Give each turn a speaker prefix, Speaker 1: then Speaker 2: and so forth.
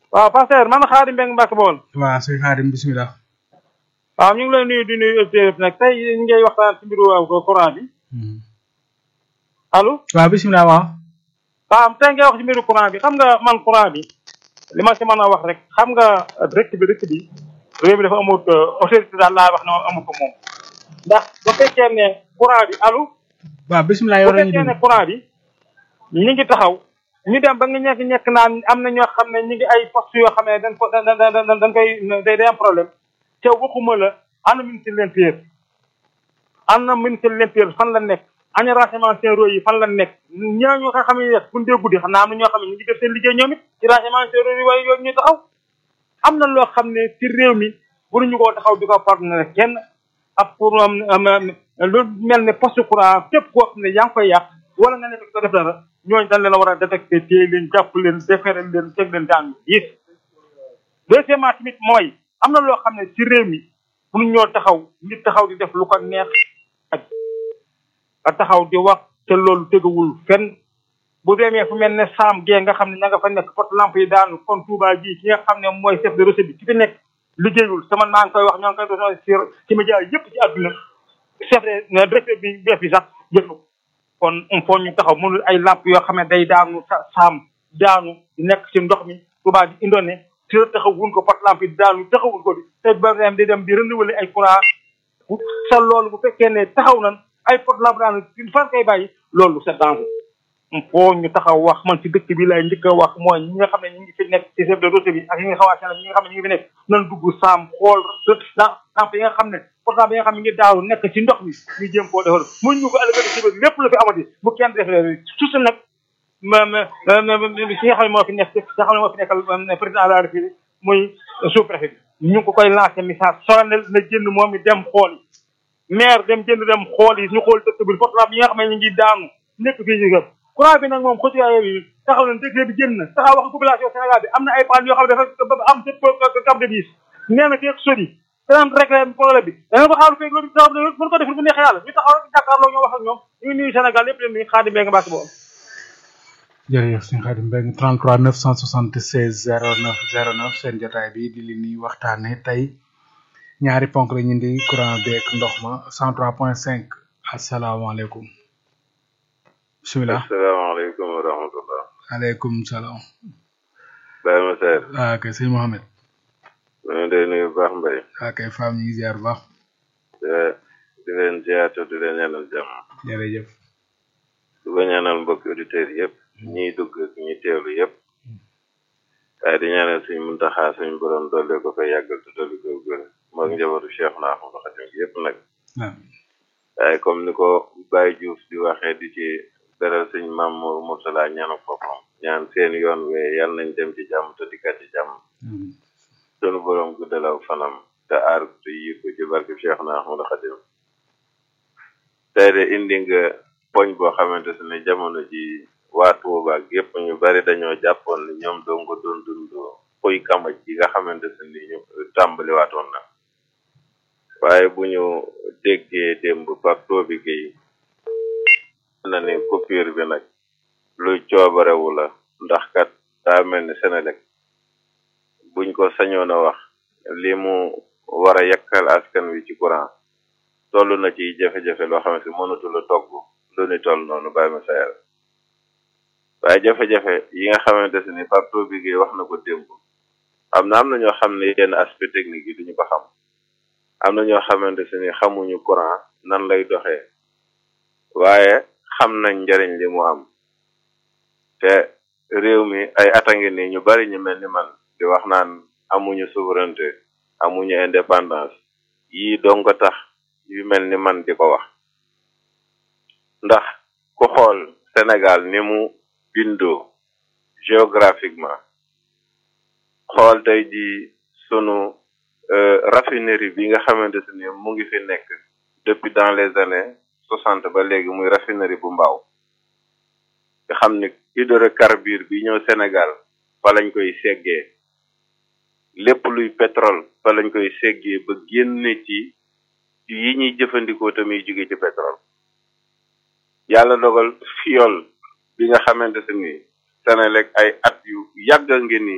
Speaker 1: waaw pasteur man Xaadim Mbeng Mbàkke Bawol
Speaker 2: waaw sëñ Xaadim bisimilah.
Speaker 1: waaw ñu ngi lay nuyu di nuyu auditeurs nag tey ñu ngay waxtaan ci mbiru courant bi allo
Speaker 2: waaw bisimilah waaw.
Speaker 1: waaw tey ngay wax ci mbiru courant bi xam nga man courant bi li ma ci mën a wax rek xam nga dëkk bi dëkk bi réew mi dafa amut autorité daal laa wax ne moom amu ko moom ndax bu fekkee ne courant bi allo
Speaker 2: waaw bisimilah
Speaker 1: bu
Speaker 2: yow la ñu
Speaker 1: fekkee ne
Speaker 2: déglu.
Speaker 1: courant bi ñi ngi taxaw ñu dem ba nga ñekk ñekk naan am na ñoo xam ne ñi ngi ay poste yoo xam ne dañ ko da da da dañ koy day day am problème te waxuma la ana ministre de l'intérieur ana ministre de l'intérieur fan la nekk ana renseignements généraux yi fan la nekk ñooñu nga xam ne bu ñu dee guddi xam naa am na ñoo xam ne ñu ngi def seen liggéey ñoom it ci renseignements généraux yi waaye yooyu ñu taxaw am na loo xam ne ci réew mi waruñu koo taxaw di ko partenaire kenn ak pour am am lu mel ne poste courant képp koo xam ne yaa ngi koy yàq wala nga nekk ko def dara ñooñu dañ leen a war a détecté téye leen jàpp leen defere leen teg leen daan yis deuxièmement tamit mooy am na loo xam ne ci réew mi pour ñoo taxaw nit taxaw di def lu ko neex ak a taxaw di wax te loolu tegawul fenn bu demee fu mel ne saam gee nga xam ne ña nga fa nekk porte lampe yi daanu kon Touba ji ki nga xam ne mooy chef de recette bi ki fi nekk liggéeyul sama maa ngi koy wax ñoo ngi koy doon ci ci média yëpp ci àdduna chef de directeur bi bees bi sax jël na ko kon il faut ñu taxaw mënul ay lamp yoo xam ne day daanu sa saam daanu di nekk ci ndox mi Touba di indone te taxawuñ ko porte lampe yi daanu taxawuñ ko di te ba dem di dem di renouveler ay courant sa loolu bu fekkee ne taxaw nan ay porte lampe daanu fan koy bàyyi loolu c'est danger il faut ñu taxaw wax man ci dëkk bi lay njëkk a wax mooy ñi nga xam ne ñi ngi fi nekk ci chef de route bi ak ñi nga xawaat ñi nga xam ne ñi ngi fi nekk nan dugg saam xool lamp yi nga xam ne portable yi nga xam ne ngi daaw nekk ci ndox mi ñu jéem koo defar mun ñu ko ëllëgati ci biir lépp lu fi amati bu kenn defee surtout nag ma ma si nga xam ne moo fi nekk si nga xam ne moo fi nekkal président de la république muy sous préfet bi ñu ngi ko koy lancé message solennel na jënd moom mi dem xool yi maire dem jënd dem xool yi ñu xool dëkk bi portable yi nga xam ne ñu ngi daanu nekk fii ci courant bi nag moom xëcc yi taxaw na décret bi génn na taxaw wax population Sénégal bi am na ay panne yoo xam ne dafa am ca cap de bis nee na feeg sori danañ réglé problème bi danañ ko xaaru feeg loolu taxaw mën ko def bu neexee yàlla ñu taxaw rek jàkkaarloo ñoo wax ak ñoom ñu ngi nuyu Sénégal lépp leen nuyu Xaadim Mbeng Mbàkke boobu
Speaker 2: jërëjëf sëñ Xaadim Mbeng 33 976 09 09 seen jotaay bi di li ñuy waxtaane tey ñaari ponk la ñu di courant beeg ndox ma 103.5 asalaamaaleykum bisimilah
Speaker 3: asalaamaaleykum wa rahmatullah
Speaker 2: aleykum salaam
Speaker 3: Baye Masseer
Speaker 2: waa kay sëñ Mohamed
Speaker 3: ñu ngi lay nuyu bu baax mbay
Speaker 2: waa kay faam ñu ngi ziar bu baax
Speaker 3: te di leen ziyaatu di leen ñaanal jàmm
Speaker 2: jërëjëf
Speaker 3: di ko ñaanal mbokki auditeurs yëpp ñiy dugg ak ñi teewlu yëpp waaye di ñaanal suñ muntaxaa suñ borom dolli ko koy yàggal te dolli ko gën moog njabootu Cheikh na Ahmadou Khadim gi yëpp nag
Speaker 2: amiin
Speaker 3: waaye comme ni ko Baye Diouf di waxee di ci beral suñ Mamour Moursala ñaanu boppam ñaan seen yoon wee yal nañ dem ci jàmm te dikkat ci jàmm
Speaker 2: amiin
Speaker 3: sunu borom guddalaw fanam te aar ko te yiir ko ci barke Cheikh na Ahmadou Khadim tey de indi nga poñ boo xamante ne jamono ji waa Touba ak yëpp ñu bari dañoo jàppoon ni ñoom doo nga doon dund xuy kamaj yi nga xamante ne ñu tàmbali waatoon na waaye bu ñu déggee démb Pape bi Guèye na ni coupure bi nag luy coobarewu la ndax kat daa mel ni Senelec buñ ko sañoon a wax li mu war a yàkkal askan wi ci courant toll na ci jafe-jafe loo xam ne si mënatul a togg lu ni toll noonu bàyyi ma sayal waaye jafe-jafe yi nga xamante ne ni Pape bi Guèye wax na ko démb am na am na ñoo xam ne yenn aspect technique yi duñu ko xam am na ñoo xamante ne ni xamuñu courant nan lay doxee waaye xam nañ njariñ li mu am te réew mi ay at a ngi nii ñu bari ñu mel ni man di wax naan amuñu souveraineté amuñu indépendance yii dong ko tax yu mel ni man di ko wax ndax ku xool Sénégal ni mu bindoo géographiquement xool tey ji sunu raffinerie bi nga xamante ni mu ngi fi nekk depuis dans les années soixante ba léegi muy raffinerie bu mbaaw nga xam ni hydrocarbure bi ñëw Sénégal fa lañ koy seggee lépp luy pétrole fa lañ koy seggee ba génne ci yi ñuy jëfandikoo tamit jóge ci pétrole yàlla dogal fiol bi nga xamante ni Senelec ay at yu yàgg a ngi ni